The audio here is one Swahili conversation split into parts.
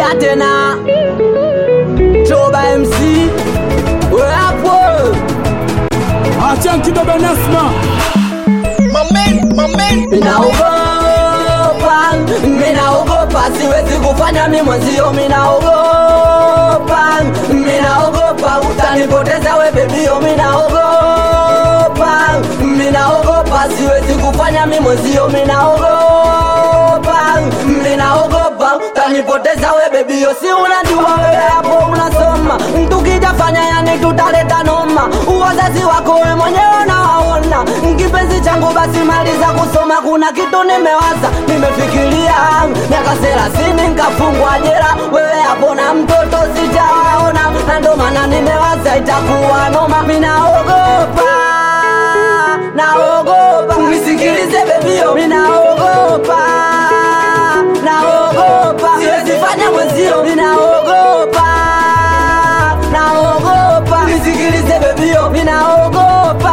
Oya tena Choba MC We hapo Acha kidogo Nasma. Minaogopa, minaogopa, siwezi kufanya mi mwenzio, minaogopa, minaogopa, utanipoteza we bebio, minaogopa, minaogopa, siwezi kufanya mi mwenzio, minaogopa, minaogopa, utanipoteza we bebio, si unajua wewe hapo unasoma, tukija fanya yani tutaleta noma, wazazi wako we mwenyewe unawaona, kipenzi changu basi maliza kusoma, kuna kitu nimewaza, nimefikiria miaka thelathini nkafungwa jela, wewe hapo na mtoto sijawaona, na ndo maana nimewaza itakuwa noma, minaogopa naogopa, nisikilize bebio, minaogopa naogopa, siwezi fanya mwenzio, minaogopa naogopa, nisikilize bebio, minaogopa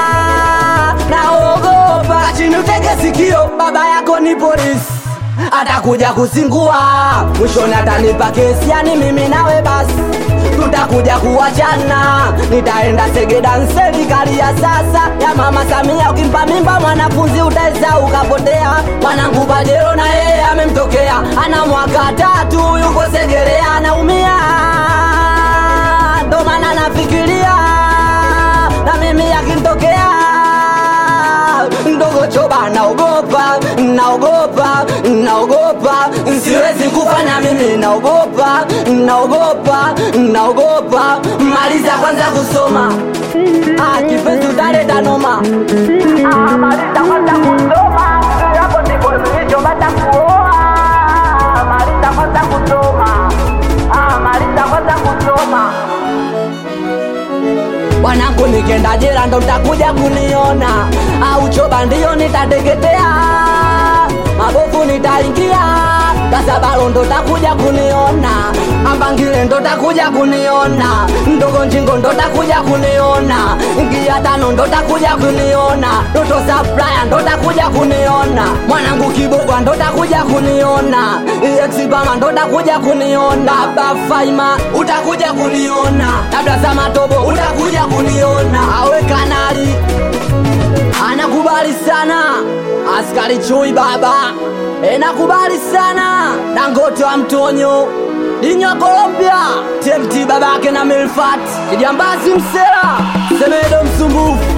naogopa, kachini utege sikio, baba yako ni polisi atakuja kusingua, mwishoni atanipa kesi, yani mimi nawe basi tutakuja kuwachana, nitaenda Segeda serikali ya sasa ya mama Samia. Ukimpa mimba mwanafunzi utaweza ukapotea. Mwanangu Bajero na yeye amemtokea, ana mwaka tatu, yuko Segerea, anaumia, ndo maana nafikiria na mimi yakimtokea ndogo choba, naogopa, naogopa, naogopa, siwezi kufanya mimi, naogopa, naogopa, naogopa, maliza kwanza kusoma, ah, kipenzi utaleta noma, ah, maliza kwanza kusoma, hapo ndipo nilichopata kuoa, maliza kwanza kusoma, ah, maliza kwanza kusoma Wanangu nikenda jela ndo mtakuja kuniona, au choba ndio nitateketea, mabovu nitaingia, kasabalo ndo takuja kuniona, ambangile ndo takuja kuniona, ndogo njingo ndo takuja kuniona, ngia tano ndo takuja kuniona, doto saplaya ndo takuja kuniona, mwanangu kibogwa ndo takuja kuniona, exibama ndo takuja kuniona, bafaima utakuja kuniona, labda za matobo utakuja kuniona, awe kanali anakubali sana askari chui baba enakubali sana dangote wa mtonyo dinyo Colombia TMT babake na Milfat kijambazi msela semedo msumbufu